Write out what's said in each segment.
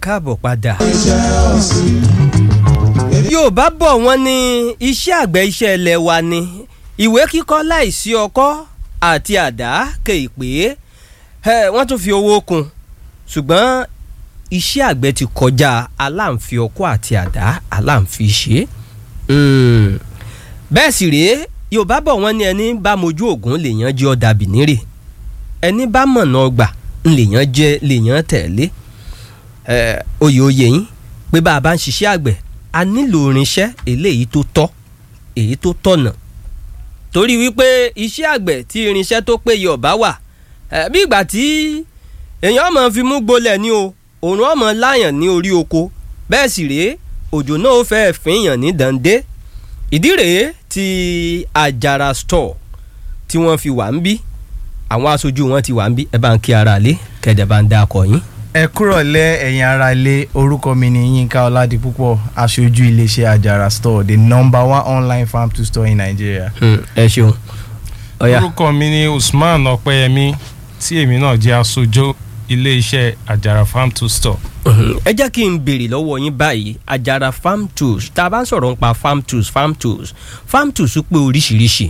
káàbọ̀ padà. Yorùbá bọ̀ wọ́n ní iṣẹ́ àgbẹ̀ iṣẹ́ ilẹ̀ wa ni ìwé kíkọ́ láìsí ọkọ́ àti àdá kéèpé wọ́n tún fi owó kún ṣùgbọ́n iṣẹ́ àgbẹ̀ ti kọjá aláǹfi ọkọ́ àti àdá aláǹfi ṣe bẹ́ẹ̀ sì rèé Yorùbá bọ̀ wọ́n ní ẹni bá mojú ògùn lèèyàn jẹ́ ọ̀dà bìnírè ẹni bá mọ̀nà ọgbà lèèyàn jẹ́ lèèyàn tẹ̀lé oyè oyè yín pé bá a bá ń ṣiṣẹ́ àgbẹ̀ a nílò irinṣẹ́ eléyìí tó tọ́ èyí tó tọ̀nà torí wípé iṣẹ́ àgbẹ̀ tí irinṣẹ́ tó péye ọ̀bá wà bí ìgbà tí èèyàn máa fi mú gbolẹ̀ ní o òòrùn ọmọ láyàn ní orí oko bẹ́ẹ̀ sì rèé òjò náà ó fẹ́ẹ́ fìyàn ní dàndé ìdí rèé tí àjàrà store tí wọ́n fi wà ń bí àwọn aṣojú wọn ti wà ń bí ẹ bá ń kí ara lé kẹ̀dẹ̀ bá ń dá akọ yín ẹ kúrọ̀lẹ́ ẹ̀yin ará ilé orúkọ mi ni Yínká Ọládipúpọ̀ aṣojú iléeṣẹ́ Àjàrà store the number one online farm to store in Nigeria. ẹ ṣeun. orúkọ mi ni Usman Ọpẹ́yẹmí tí èmi náà jẹ́ aṣojú iléeṣẹ́ Àjàrà farm to store. ẹ jẹ́ kí n béèrè lọ́wọ́ yín báyìí Àjàrà farm tools tá a bá ń sọ̀rọ̀ nípa farm tools farm tools farm tools pé oríṣiríṣi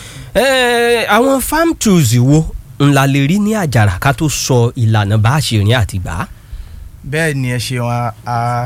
àwọn farm tools wo ńlá lè rí ní àjàrà ká tó sọ ìlànà bá a ṣe rìn àti gbà á. bẹ́ẹ̀ ni ẹ ṣeun a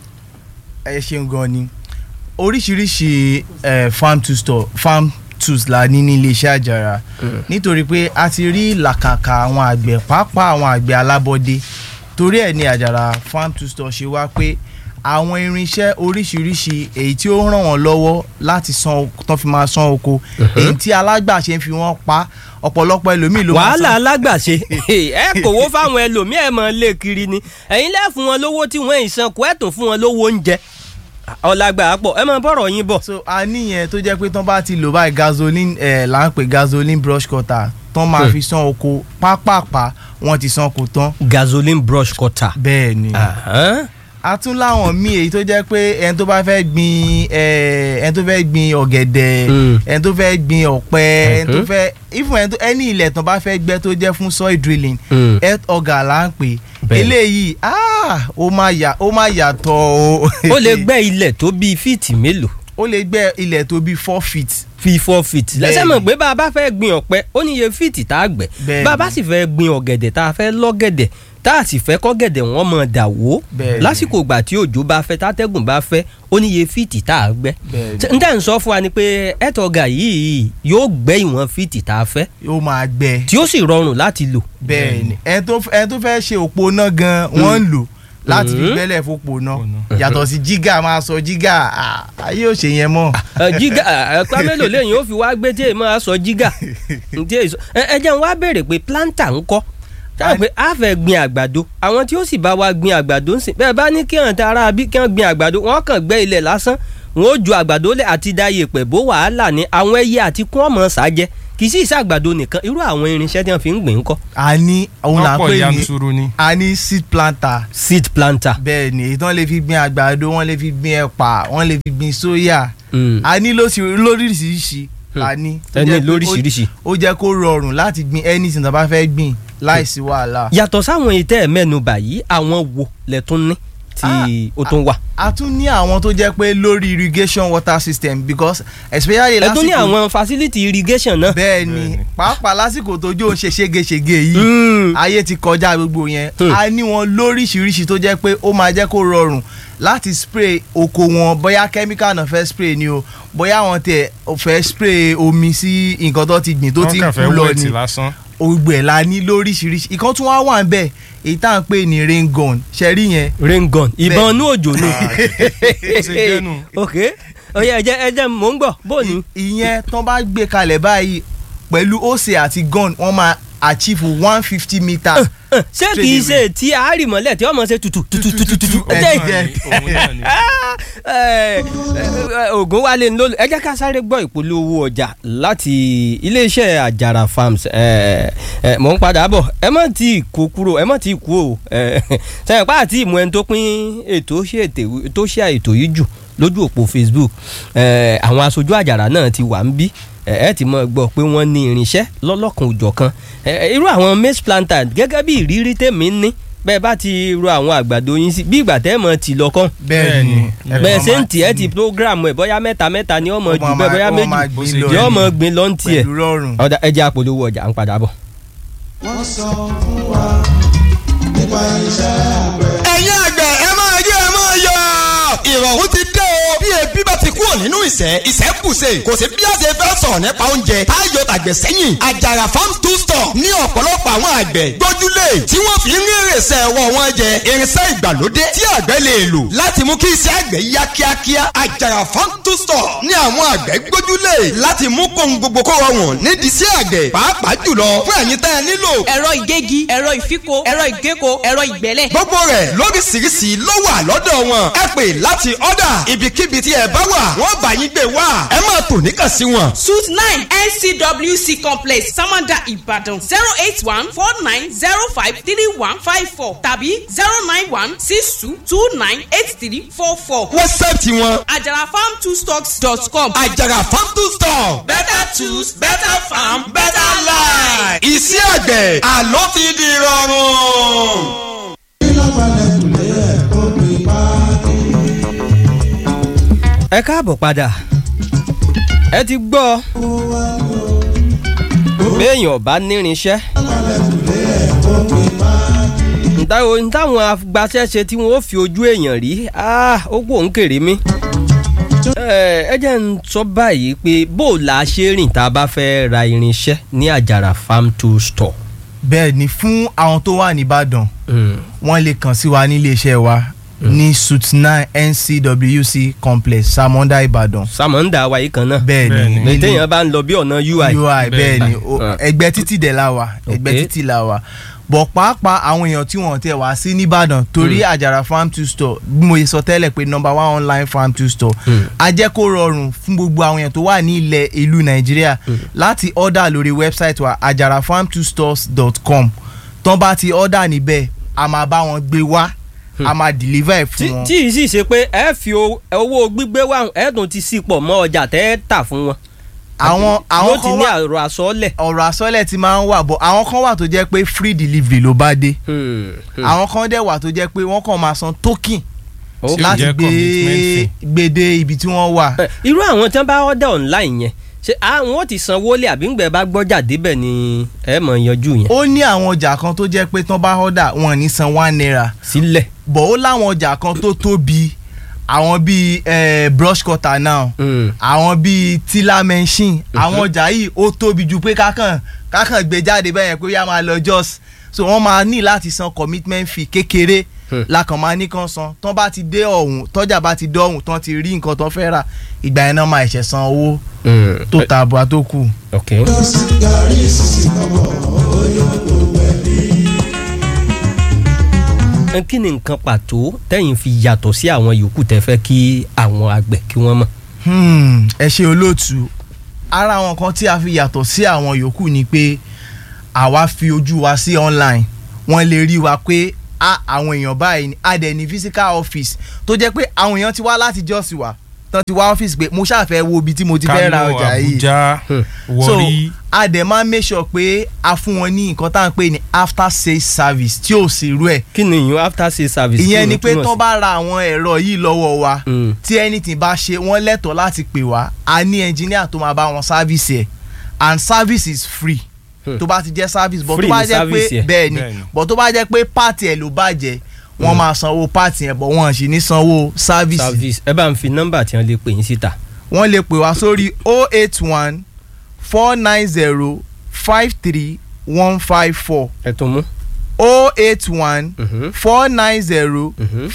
ẹ ṣeun gan ni oríṣiríṣi eh, farm to store farm tools la ní ní iléeṣẹ́ àjàrà nítorí pé a ti rí làkàkà àwọn àgbẹ̀ pàápàá àwọn àgbẹ̀ alábọ́dé torí ẹ̀ ní àjàrà farm to store ṣe wá pé àwọn irinṣẹ́ oríṣiríṣi èyí tí ó ràn wọ́n lọ́wọ́ láti san tán fi máa san oko èyí tí alágbàṣe fi wọ́n pa ọ̀pọ̀lọpọ̀ ẹlòmíì ló máa san. wàhálà alágbàṣe ẹ kòwó fáwọn ẹlòmíì ẹ mọ̀ lé kiri ni ẹ̀yin lẹ́ fún wọn lówó tí wọ́n ìsan kó ẹ̀ tún fún wọn lówó oúnjẹ ọ̀làgbà pọ̀ ẹ mọ̀ bọ̀rọ̀ yín bọ̀. so a níyẹn tó jẹ́ pé tán bá ti lò báyìí gasoline ẹ̀ là ń pè gasoline brush cutter tán máa fi san oko pápápá wọ́n ti san kò tán. gasoline brush cutter. bẹ́ẹ̀ ni a tún láwọn míì èyí tó jẹ́ pé ẹni tó bá fẹ́ gbin ẹni tó fẹ́ gbin ọ̀gẹ̀dẹ̀ ẹni tó fẹ́ gbin ọ̀pẹ ẹni tó fẹ́ ifun ẹni tó ẹni ilẹ̀ tán bá fẹ́ gbẹ́ tó jẹ́ fún soil drilling earth auger là ń pè eléyìí ó máa yà ó máa yàtọ̀ o. ó lè gbẹ́ ilẹ̀ tó bíi fíìtì mélòó. ó lè gbẹ́ ilẹ̀ tó bíi four feet fi four feet lẹ́sẹ̀ mọ̀ pé bá a bá fẹ́ gbin ọ̀pẹ ó ní iye fíìtì tá a gbẹ́ bá a bá sì fẹ́ gbin ọ̀gẹ̀dẹ̀ tá a fẹ́ lọ́gẹ̀dẹ̀ tá a sì fẹ́ kọ́gẹ̀dẹ̀ wọn mọ̀ dà wó lásìkò ìgbà tí òjò bá fẹ́ tátẹ́gùn bá fẹ́ ó ní iye fíìtì tá a gbẹ́ n tẹ́ ń sọ fún wa ni pé ẹ̀tọ́gà yìí yóò gbẹ́ ìwọ̀n fíìtì tá a fẹ́ yóò máa gbẹ́ tí ó sì rọrùn láti lò. bẹ́ẹ̀ni ẹni tó fẹ́ ṣe òpó náà gan wọ́n ń lò láti fi gbẹ́lẹ̀ fòpò náà yàtọ̀ sí jígà máa sọ jígà ayé ò ṣe yẹn mọ́. jígà ẹ̀pá mélòó lẹ́yìn ó fi wá gbé tí èèmọ̀ á sọ jígà ẹ jẹ́ n wá béèrè pé planta ń kọ́ táwọn pé a fẹ́ gbin àgbàdo àwọn tí ó sì bá wa gbin àgbàdo ń sìn bẹ́ẹ̀ bá ní kí hàn tá ara bí kí hàn gbin àgbàdo wọ́n kàn gbẹ́ ilẹ̀ lásán wọ́n ó ju àgbàdo lẹ̀ àti dáyè pẹ̀ bó wàhálà ní àwọn ẹyẹ àti kún ọmọ ṣáájẹ́ kì í sì ṣàgbàdo nìkan irú àwọn irinṣẹ́ tí wọ́n fi ń gbìn ń kọ́. a ní òun là ń pè yanturu ni. ní a ní seed planter. seed planter. bẹ́ẹ̀ ni èyí tí wọ́n lè fi gbin àgbàdo wọ́n lè fi gbin ẹ̀pà wọ́n lè fi gbin sóyà. a ní lóríṣiríṣi a ní. ẹni lóríṣiríṣi. ó jẹ́ kó rọrùn láti gbin anything tó bá fẹ́ gbìn láìsí wàhálà. yàtọ̀ sáwọn ìtẹ́ ẹ̀ mẹ́nu báyìí àwọn wo lẹ tún ní tí ó tún wà. a tún ní àwọn tó jẹ́ pé lórí irrigation water system because especially lásìkò. ẹ tún ní àwọn facility irrigation náà. bẹ́ẹ̀ ni pàápàá lásìkò tójú ò ṣe ségesège yìí ayé ti kọjá gbogbo yẹn a ní wọn lóríṣiríṣi tó jẹ́ pé ó máa jẹ́ kó rọrùn láti spray oko wọn bóyá chemical náà fẹ́ spray ni o bóyá wọn tẹ fẹ́ spray omi sí nǹkan tó ti gbìn tó ti kú lọ ni ògbè ẹ̀ la ní lóríṣiríṣi ìkan tún wá wà ń bẹ̀ èyí tá à ń pè ní rain gun ṣe rí yẹn. rain gun ìbọn inú òjò ni. ok oye ẹjẹ ẹjẹ mò ń gbọ́ bó ni. ìyẹn tán bá gbé kalẹ̀ báyìí pẹ̀lú ose àti gun wọ́n máa achieve one fifty meter. ṣé kì í ṣe tí àárìmọ́lẹ̀ tí wọ́n mọ̀ ṣe tutù tutù tutù tutù. ògùn wa lè ń lò ẹ jẹ́ ká sáré gbọ́ ìpolówó ọjà láti iléeṣẹ́ àjàrà farms mò ń padà bọ̀ ẹ má ti kó kúrò ẹ má ti kú o sẹ́yìn pa àti ìmọ̀ ẹni tó pín ètò tó ṣe ètò yìí jù lójú òpó Facebook àwọn aṣojú àjàrà náà ti wà ń bí ẹ ti mọ̀ gbọ́ pé wọ́n ní irinṣẹ́ lọ́lọ́kan òjọ̀kan irú àwọn maize planter gẹ́gẹ́ bí ìrírí tèmi ní bẹ́ẹ̀ bá ti ro àwọn àgbàdo yín sí bí ìgbà tẹ́ ẹ mọ̀ tì lọ́kàn bẹ́ẹ̀ ni bẹ́ẹ̀ ṣe ń tì ẹ́ ti program ẹ̀ bóyá mẹ́ta mẹ́ta ni ọmọ Ó jù máa bẹ́ẹ̀ bóyá máa- ó méjì máa gbin lọ yóò ni. mọ̀ gbin lọ́n tiẹ̀ pẹ̀lú rọrùn. ọ̀dà ẹja àpolówó ọjà ń padà bọ̀. wọ́n sọ fún wa nípa iṣẹ́ àgbẹ̀. ẹ̀yin àgbẹ̀ ẹ máa yọ ẹ máa yọ. ìrọ̀rùn ti dé o. bí ebi bá ti kúrò nínú ìṣẹ́ ìṣẹ́ bùṣe kò sí bí a ṣe fẹ́ sọ̀rọ̀ nípa oúnjẹ táyọ̀ tàgbẹ̀ sẹ́yìn. àjàrà farm to store ní ọ̀pọ̀lọpọ̀ àwọn àgbẹ̀ gbójúlé tí wọ́n fi ń rí ìrẹsẹ̀ ẹ̀wọ̀ wọn jẹ irinṣẹ́ ìgbàlódé tí àgbẹ̀ lè lò láti mú kí iṣẹ́ àgbẹ̀ yá kíákíá. àjàrà farm to store ní àwọn àgbẹ̀ gbójúlé láti mú kóhun gbogbo kó rọrùn nídìí sí àgbẹ̀ pàápàá jùlọ fún ẹ̀yin tẹ́ ẹ nílò ẹ̀rọ ìgégi ẹ̀rọ ìfíko ẹ̀rọ ìgéko ẹ̀rọ ìgbẹ́lẹ̀. gbogbo rẹ̀ lóríṣiríṣi ló wà lọ́dọ̀ wọn. ẹ pè láti ọ̀dà ibikíbi tí ẹ bá wà wọ́n bá yín gbé wá. ẹ máa tò níkàn sí wọn. suit nine ncwc complex samanda ibadan zero eight one four nine zero five three one five four tàbí zero nine one six two two nine eight three four four. wẹ́sẹ̀tì wọn àjàrà farm two stocks dot com. àjàrà farm to store. better tools better farm better life. iṣẹ́ àgbẹ̀ àlọ́ ti di rọrùn. kí ló balẹ̀ kùlé ẹ̀ kó pè pàdé. ẹ káàbọ̀ padà ẹ ti gbọ́ béèyàn bá nírinṣẹ́ ntáwọn ntáwọn agbaṣẹ́ṣe tí wọ́n ó fi ojú èèyàn rí ah, ó pò ń kéré mi ẹ ẹ jẹ́ ń sọ báyìí pé bó o la ṣe rìn tá a bá fẹ́ ra irinṣẹ́ ní àjàrà farm tool store. bẹ́ẹ̀ ni fún àwọn tó wà nìbàdàn wọ́n lè kàn sí wa nílé iṣẹ́ wa ní suit nine ncwc complex samonda ìbàdàn sàmọ́ńdà wa yìí kan náà bẹ́ẹ̀ Bẹ́ẹ̀ ni ni. lè téèyàn bá ń lọ bí ọ̀nà ui. ui bẹ́ẹ̀ ni o- Ah. ẹgbẹ́ títì dẹ̀ la wà ẹgbẹ́ Okay. títì la wà bọ̀ pàápàá àwọn èèyàn tí wọ́n tẹ̀ wá sí nìbàdàn torí àjàrà farm to store bí mo yẹ sọ tẹ́lẹ̀ pé number one online farm to store a jẹ́ kó rọrùn fún gbogbo àwọn èèyàn tó wà ní ilẹ̀ ìlú nàìjíríà láti order lórí website wa àjàràfarmtostores.com tán bá ti order níbẹ̀ a máa bá wọn gbé wá a máa deliver ẹ̀ tí fún wọn. tí ì sì ṣe pé ẹ fi o- owó gbígbé wá ẹ tún ti sí pọ̀ mọ́ ọjà tẹ́ ẹ tà fún wọn. àwọn àwọn yóò ti kan ní wà àrò àsọlẹ̀. ọ̀rọ̀ àsọlẹ̀ ti máa ń wà bọ̀ àwọn kan wà tó jẹ́ pé free delivery ló bá dé. àwọn kan dẹ̀ wà tó jẹ́ pé wọ́n kàn máa san token Tí ó láti jẹ́ gbé commitment fee. gbé dé ibi tí wọ́n wà. irú àwọn tí wọ́n bá order online yẹn ṣe àwọn ò ti sanwó lé àbí ńgbẹ́ bá gbọ́jà débẹ̀ ni ẹ mọ̀ yanjú yẹn ó ní àwọn ọjà kan tó jẹ́ pé tán bá order wọn ò ní san one naira sílẹ̀. bọ̀ ó láwọn ọjà kan tó tóbi àwọn bíi eh, brush cutter now Mm. àwọn bíi tiller machine àwọn ọjà yìí ó tóbi ju pé kákàn kákàn gbé jáde bẹ́ẹ̀ yẹn pé yá máa lọ just so wọ́n máa ní láti san commitment fee kékeré Hmm. lákàn máa ní kan san tán bá ti dé ọ̀hún tọ́jà bá ti dé ọ̀hún tán ti rí nǹkan tán fẹ́ rà ìgbà yẹn náà máa ẹ̀ṣẹ̀ san owó Mm. tó ta àbúrò tó kù. ok. gàrí sísì kọ́bọ̀ oyè gbogbo ẹbí. ẹ kí ni nǹkan pàtó tẹ́yìn fi yàtọ̀ sí àwọn yòókù tẹ́ fẹ́ kí àwọn àgbẹ̀ kí wọ́n mọ̀. Hmm, ẹ ṣe olóòtú ara àwọn kan tí a fi yàtọ̀ sí àwọn yòókù ni pé àwa fi ojú wa sí online wọ́n lè rí wa pé a àwọn èèyàn báyìí ni a dẹ̀ ní physical office tó jẹ́ pé àwọn èèyàn ti wá láti jọ́sí wa tán ti wá ọ́fíìsì pé mo ṣàfẹ́ wo ibi tí mo ti fẹ́ ra Kano ọjà yìí Abuja so Warri a dẹ̀ máa make sure pé a fún wọn ní nǹkan tá à ń pè ní after sales service tí ò sí irú ẹ̀ kí ni ìyún after sales service. kí ìyẹn ló ni pé túmọ̀ tán sí? bá ra àwọn ẹ̀rọ yìí lọ́wọ́ wa Mm. tí anything bá ṣe wọ́n lẹ́tọ̀ọ́ láti pè wá a ní engineer tó máa bá wọn service ẹ̀ and service is free Hmm. tó bá ti jẹ́ service but Free tó bá ni jẹ́ service pé ẹ̀. bẹ́ẹ̀ ni Bẹ́ẹ̀ ni. but tó bá jẹ́ pé part ẹ̀ ló bàjẹ́ wọ́n máa sanwó part yẹn but wọ́n sì ní sanwó service service ẹ bá ń fi nọ́mbà tí wọ́n lè pè yín síta. wọ́n lè pè wá sórí 081 490 53154 ẹ tún mú. 081 Mhm. 490 Mhm.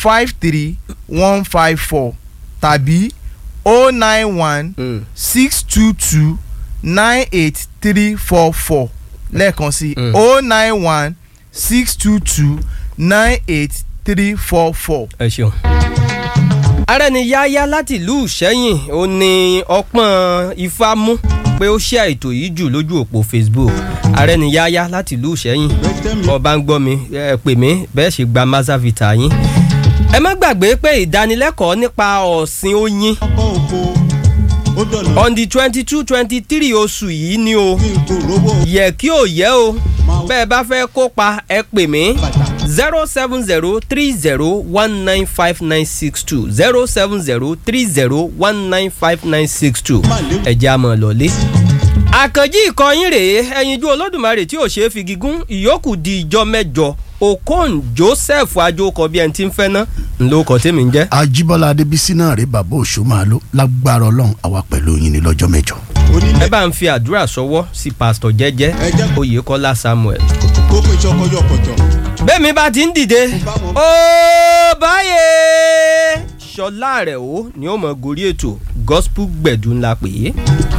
53154 tàbí 091 Mm. six two two nine eight three four four lẹ́ẹ̀kan sí Mm. o nine one six two two nine eight three four four. ẹ ṣeun. arẹniyáyá láti ìlú ìṣẹ́yìn ó ní ọpọ́n ifá mú pé ó ṣe ètò yìí jù lójú òpó facebook arẹniyáyá láti ìlú ìṣẹ́yìn ọba ń gbọ́ mi ẹ pè mí bẹ́ẹ̀ ṣe gba mazavita yín. ẹ má gbàgbé pé ìdánilẹ́kọ̀ọ́ nípa ọ̀sìn oyin ọkọ̀ òkò ó dọ̀nà on the twenty two twenty three oṣù yìí ni o kí n kò rówó yẹ kí ò yẹ o bẹ́ẹ̀ bá fẹ́ kópa ẹ pè mí bàtà zero seven zero three zero one nine five nine six two zero seven zero three zero one nine five nine six two ẹ̀jẹ̀ àmọ̀ lọ́lé. àkànjí ìkọyín rèé ẹyinjú olódùmarè tí ò ṣeé fi gígùn ìyókù di ìjọ mẹ́jọ okon joseph ajókọ bí ẹni tí ń fẹ́ ná ńlọkọ tèmi ń jẹ́. ajíbọ́lá adébísí náà rí bàbá òṣùmàlú lágbára ọlọ́run àwa pẹ̀lú yín ní lọ́jọ́ mẹ́jọ. ẹ bá ń fi àdúrà sọwọ́ sí pásítọ̀ jẹ́jẹ́ oyèkọ́lá samuel. kókó ìṣọkọjọ kọjọ. bẹ́ẹ̀mi bá ti ń dìde ó báyé ṣọlá rẹ̀ ó ni ó mọ̀ gorí ètò gospel gbẹ̀dú ńlá pè é.